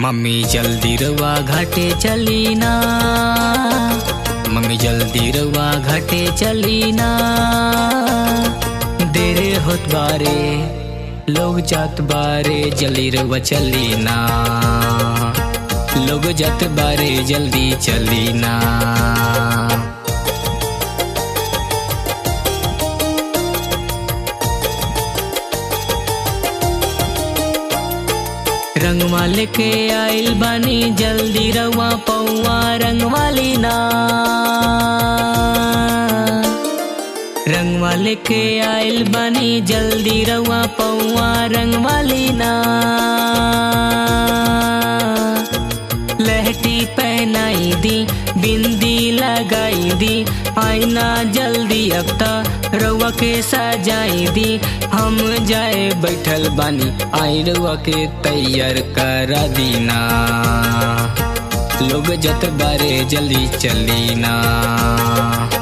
mummy जल्दी रवा घाटे चली ना मम्मी जल्दी रवा घाटे चली ना देरे होत बारे लोग जात बारे जल्दी रवा चली ना लोग जात बारे जल्दी चली ना रंग वाले के आइल बानी जल्दी रवा पौआ रंग वाली ना रंग वाले के आइल बानी जल्दी रवा पौआ रंग वाली ना लहटी पहनाई दी बिंदी लगाई दी आईना जल्दी अब त रउआ के सजाई दी हम जाए बैठल बानी आई रउआ के तैयार करा दीना लोग जत बारे जल्दी चली ना